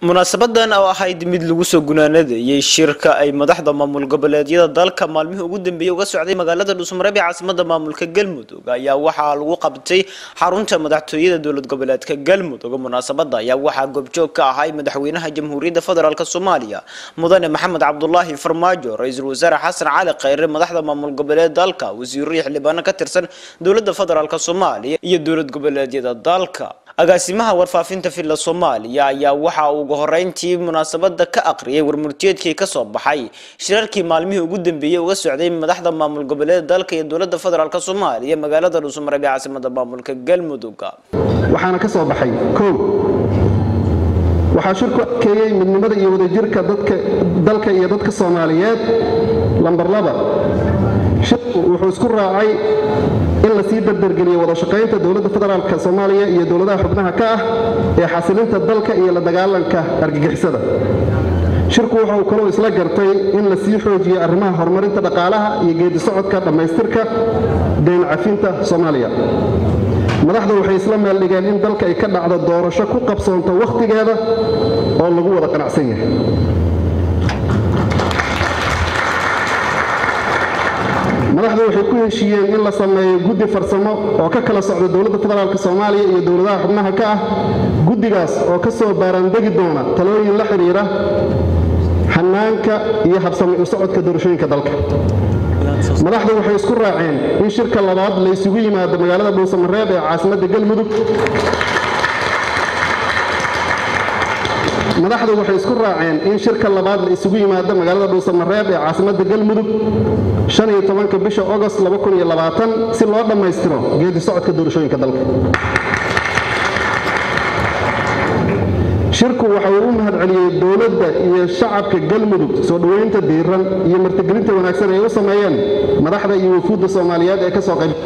munaasabadan oo ahayd mid lagu soo gunaanadayay shirka ay madaxda maamul goboleedyada dalka maalmihii ugu dambeeyey uga socday magaalada dhuusmareeb ee caasimada maamulka galmudug ayaa waxaa lagu qabtay xarunta madaxtooyada dowlad goboleedka galmudug munaasabada ayaa waxaa goobjoog ka ahay madaxweynaha jamhuuriyadda federaalk soomaaliya mudane maxamed cabdulaahi farmaajo ra-iisul wasaare xasan cali khayre madaxda maamul goboleed dalka wasiiro iyo xildhibaano ka tirsan dowlada federaalk soomaaliya iyo dowlad goboleedyada dalka agaasimaha warfaafinta villa soomaaliya ayaa waxa uu ugu horeyntii munaasabada ka aqriyay warmurtiyeedkii kasoo baxay shirarkii maalmihii ugu dambeeyey uga socday madaxda maamul goboleeda dalka iyo dowlada federaalk soomaaliya magaalada dhuusmareeb ee caasimada maamulka galmudug waxaana ka soo baxay kow waxaa shirku adkeeyey midnimada iyo wadajirka dalka iyo dadka soomaaliyeed lambar laba shirku wuxuu isku raacay in la sii dardargeliyo wada shaqaynta dowladda federaalk soomaaliya iyo dowladaha xubnaha ka ah ee xasilinta dalka iyo la dagaalanka argagixisada shirku waxa uu kaloo isla gartay in la sii xoojiyo arrimaha horumarinta dhaqaalaha iyo geedi socodka dhammaystirka dayn cafinta soomaaliya madaxda waxay isla meeldhigeen in dalka ay ka dhacdo doorasho ku qabsoonto wakhtigeeda oo lagu wada qanacsan yahay madaxdu waxay ku heshiiyeen in la sameeyo guddi farsamo oo ka kala socda dowladda federaalk soomaaliya iyo dowladaha xubnaha ka ah guddigaas oo ka soo baaraandegi doona talooyin la xidhiira xanaanka iyo habsami u socodka doorashooyinka dalka madaxdu waxay isku raaceen in shirka labaad la isugu yimaado magaalada dhuusamareeb ee caasimadda galmudug madaxdu waxay isku raaceen in shirka labaad la isugu yimaado magaalada dhuusamareeb ee caasimadda galmudug shaniyo tobanka bisha ogost si loo dhammaystiro geedi socodka doorashooyinka dalka shirku waxa uu u mahadceliyey dowladda iyo shacabka galmudug soo dhoweynta diiran iyo martigelinta wanaagsan ay u sameeyeen madaxda iyo wafuudda soomaaliyeed ee ka soo qayb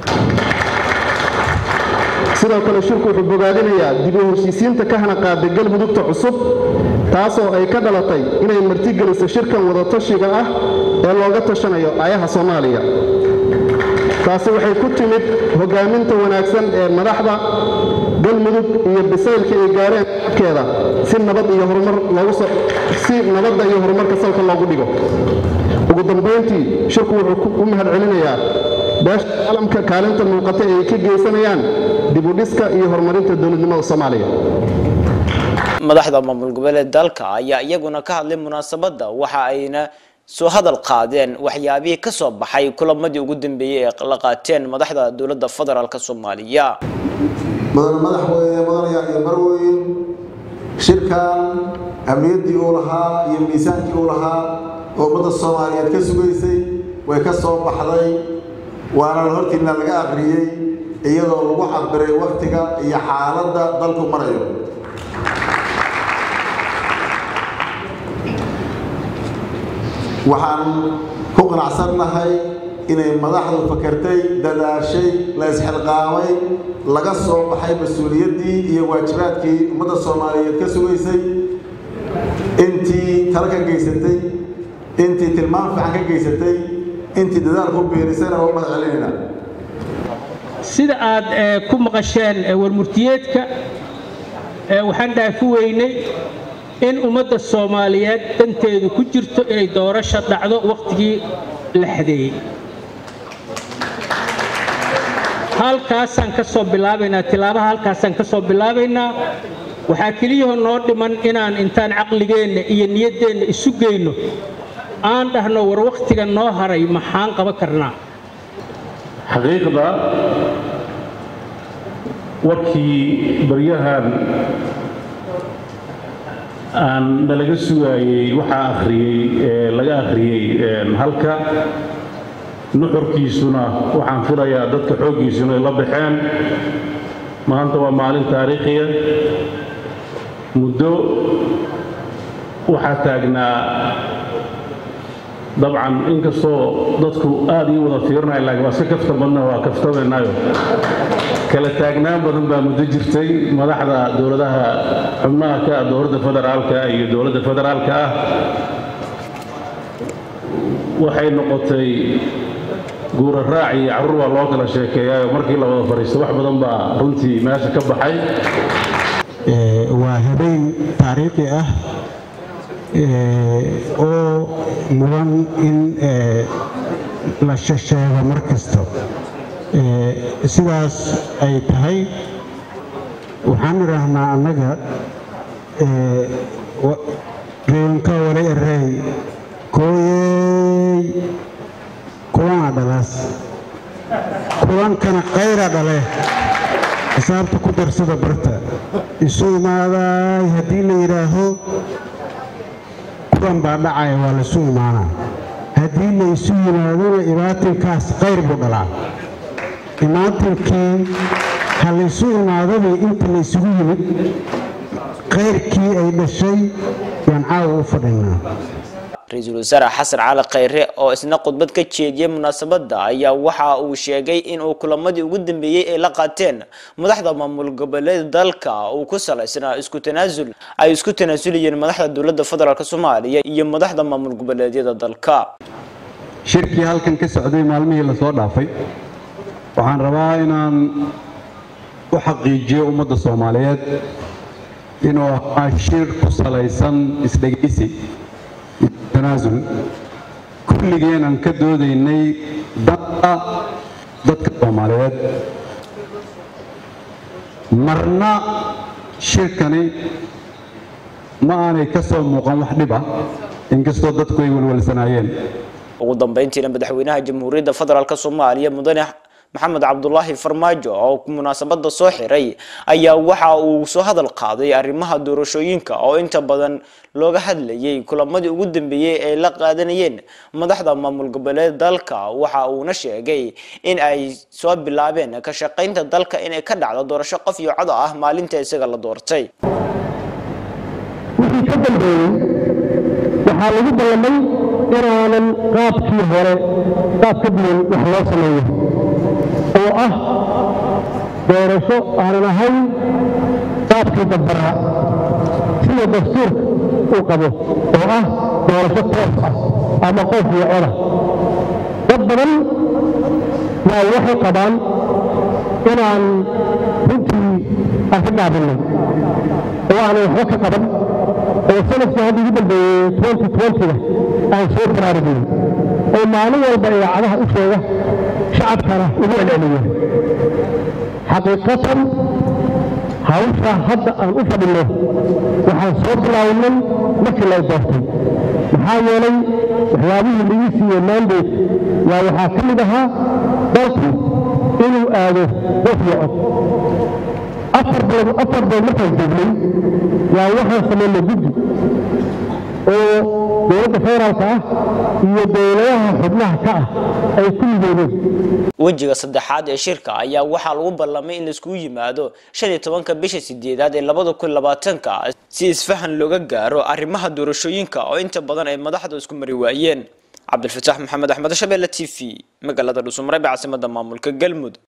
sidoo kale shirku wuxuu bogaadinayaa dib u heshiisiinta ka hana qaaday galmudugta cusub taasoo ay ka dhalatay inay martigeliso shirkan wadatashiga ah ee looga tashanayo ayaha soomaaliya taasi waxay ku timid hogaaminta wanaagsan ee madaxda galmudug iyo bisaylka ay gaareen keeda si nabad iyo horumar si nabadda iyo horumarka salka loogu dhigo ugu dambayntii shirku wuxuu u mahadcelinayaa beesha caalamka kaalinta muuqata ee ay ka geysanayaan dibudhiska iyo horumarinta dowladnimada soomaaliya madaxda maamul goboleed dalka ayaa iyaguna ka hadlay munaasabada waxa ayna soo hadal qaadeen waxyaabihii ka soo baxay kulamadii ugu dambeeyey ee la qaateen madaxda dowladda federaalk soomaaliya mudane madaxweyne mudanayaal iyo marweyn shirkan ahmiyaddii uu lahaa iyo miisaankii uu lahaa oo ummadda soomaaliyeed ka sugaysay way ka soo baxday waana hortiina laga aqriyey iyadoo lagu cabiray wakhtiga iyo xaaladda dalku marayo waxaan ku qanacsannahay inay madaxdu fakartay dadaashay la isxilqaamay laga soo baxay mas-uuliyaddii iyo waajibaadkii ummadda soomaaliyeed ka sugaysay intii tala ka geysatay intii tilmaam fiican ka geysatay intii dadaal ku biirisayna waa u mahad celinayna sida aad ku maqasheen warmurtiyeedka waxaan dhaafi weynay in ummadda soomaaliyeed danteedu ku jirto inay doorasho dhacdo wakhtigii la xadeeyey halkaasaan ka soo bilaabaynaa tilaabaha halkaasaan ka soo bilaabaynaa waxaa keliyaho noo dhiman inaan intaan caqligeenna iyo niyaddeenna isu geyno aan dhahno war wakhtiga noo haray maxaan qaban karnaa xaqiiqda warkii baryahan aan nalaga sugaayey waxaa akhriyey ee laga akhriyey halka nuxurkiisuna waxaan filayaa dadka xooggiisuna ay la baxeen maanta waa maalin taariikhiya muddo waxaa taagnaa dabcan inkastoo dadku aad ii wada fiirinaya laakiin waa iska kafta badna waa kaftamaynaayo kala taagnaan badan baa muddo jirtay madaxda dowladaha xubnaha ka ah dowladda federaalka iyo dowladda federaalka ah waxay noqotay guura raac iyo carruur waa loo kala sheekeeyaayo markii la wada fadhiisto wax badan baa runtii meesha ka baxay waa habeen taariikhi ah oo mudan in la shasheego mar kasta sidaas ay tahay waxaan idhaahnaa annaga reewanka wala erey kooyey kulana dhalaas kulankana kayra dhale xisaabta ku darsada barta isu imaaday haddii la yidhaaho kulan baa dhacaya waa laisu imaanaa haddii la isu yimaadona imaatinkaas kayr buu dhalaa imaatinkii ha laysu imaadadii inta la isugu yimid kayrkii ay dhashay yaan caawa u fadhinaa ra-iisul wasaare xasan cali khayre oo isna khudbad ka jeediyey munaasabadda ayaa waxa uu sheegay in uu kulamadii ugu dambeeyey ay la qaateen madaxda maamul goboleed dalka uu ku salaysnaa isku tanaasul ay isku tanaasuliyeen madaxda dowladda federaalk soomaaliya iyo madaxda maamul goboleedyada dalka shirkii halkan ka socday maalmihii lasoo dhaafay waxaan rabaa inaan u xaqiijiyo ummadda soomaaliyeed inuu ahaa shir ku salaysan isdhegaysi tanaasul kulligeen aan ka doodaynay danta dadka soomaaliyeed marna shirkani ma aanay ka soo muuqan wax dhib ah inkastoo dadku ay walwalsanaayeen ugu dambeyntiina madaxweynaha jamhuuriyadda federaalk soomaaliya mudane maxamed cabdulaahi farmaajo oo munaasabada soo xiray ayaa waxa uu soo hadal qaaday arrimaha doorashooyinka oo inta badan looga hadlayay kulamadii ugu dambeeyey ay la qaadanayeen madaxda maamul goboleed dalka waxa uuna sheegay in ay soo bilaabeen ka shaqaynta dalka inay ka dhacdo doorasho qof iyo cod ah maalinta isaga la doortay wixii ka dambeeyey waxaa lagu ballamay inaanan qaabkii hore qaab ka duwan wax loo sameeyo oo ah doorasho aanan ahayn qaabkii dabbaraa sida dastuurka uu qabo oo ah doorasho toos ah ama qof iyo coda dad badan yaa waxay qabaan inaan runtii aan ka gaabinay oo aanay waxba ka qaban oo sanadkii hadda ugu dambeeyey twenty twentyga aan soo baraarugin oo maalin walba idaacadaha u sheega shacabkana ugu celceliya xaqiiqatan hawsha hadda aan u fadhino waxaan soo bilaawnay markii lay doortay maxaa yeelay waxyaabihii lagu siiyey mandate yaa waxaa ka mid ahaa dalku inuu aado qof iyo cod afar bilood afar bilood markaan joognay yaa waxaan samaynay guddi oo dowladda federaalka ah iyo dowladaha xubnaha ka ah ay ku midoobeen wejiga saddexaad ee shirka ayaa waxaa lagu ballamay in laiskugu yimaado shan iyo tobanka bisha sideedaad ee labada kun labaatanka si isfahan looga gaaro arrimaha doorashooyinka oo inta badan ay madaxda isku mari waayeen cabdilfataax maxamed axmed shabeelle t v magaalada dhuusumare ee caasimada maamulka galmudug